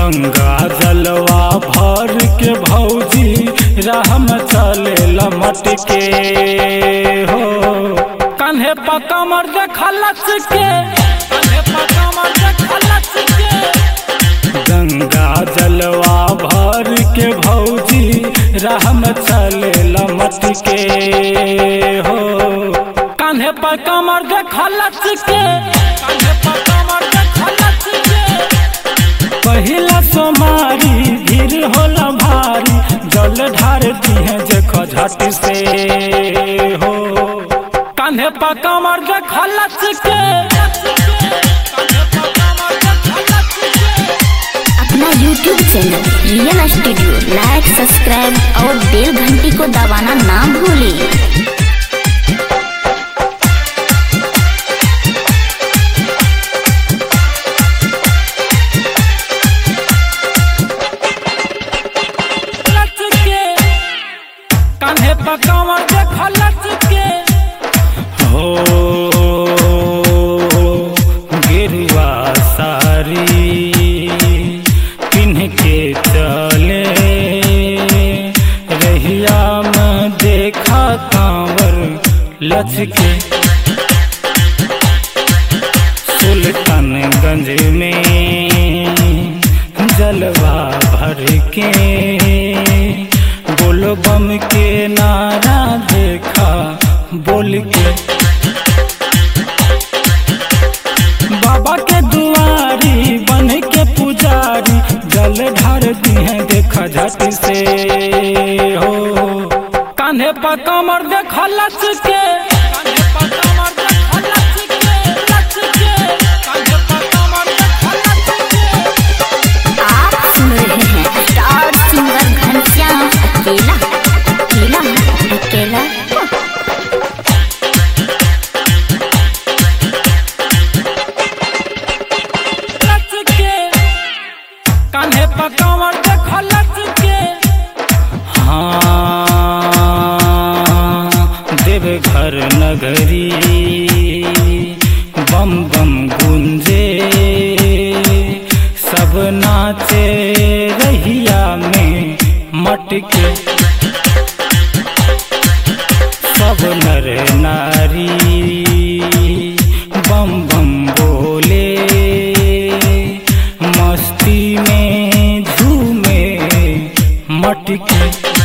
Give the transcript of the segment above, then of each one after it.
गंगा जलवा भर के भौजी राह में चले लमट के हो कन्हे पकमर देखलच के कन्हे पकमर देखलच के गंगा जलवा भर के भौजी राह में चले लमट के हो कान्हे पर कमर देखलच के कान्हे पर कमर देखलच के पहिला सोमारी भीड़ होला भारी जल ढारती है देखो झट से हो कान्हे पर कमर देखलच के कान्हे पर कमर देखलच के अपना YouTube channel real studio like subscribe और बेल घंटी को दबाना ना भूलें लच के कान्हे पकावा देख लच के हो गिरवा सारी पिन्ह के चले रहिया में देखा कांवर लच के सुल्तानगंज में जलवा भर के बोल बम के नारा देखा बोल के बाबा के दुआरी बन के पुजारी जल ढारती हैं देखा झट से हो कान्हे पर कमर देखा लच के कान्हे पर कमर देखा लच के लच के कान्हे पर कमर देखा लच के आप सुन रहे हैं स्टार सिंगर घनश्याम अकेला अकेला अकेला लच के कान्हे पर कमर देखा लच के हाँ देवघर नगरी बम बम गुंजे सब नाचे रहिया में मटके सब नर नारी बम बम बोले मस्ती में झूमे मटके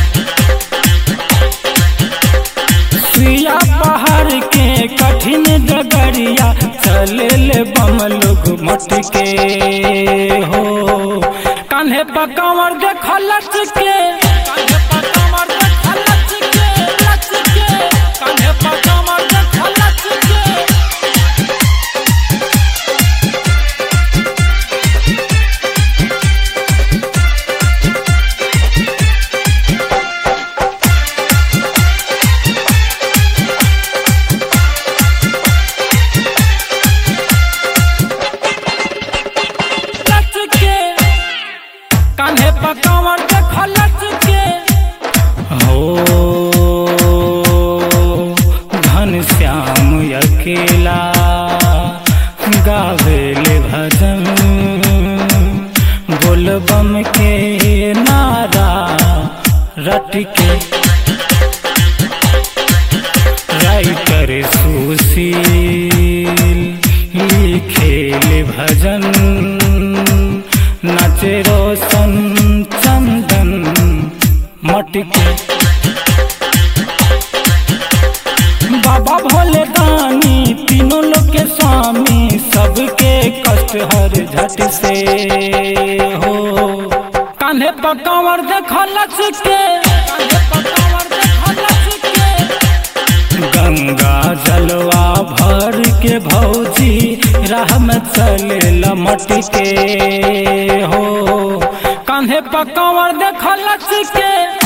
सुइया पहाड़ के कठिन डगरिया चले ले बम लोग मटके हो कान्हे पर कमर देख लच के कान्हे पर कमर देख लच के लच के कान्हे पर कमर देख लच के लच के कान्हे पर कमर देख लच के हो घन श्याम अकेला गावेले भजन बोल बम के नारा रट के राइटर सुशील लिखेल भजन नाचे रोशन चंदन मटके बाबा भोले दानी तीनों लोग के स्वामी सबके कष्ट हर झट से हो कान्हे पर कंवर देख लच के कान्हे पर कंवर देख लच के गंगा जलवा भर के भौजी राह में चले लमट के हो कान्हे पर कंवर देख लच के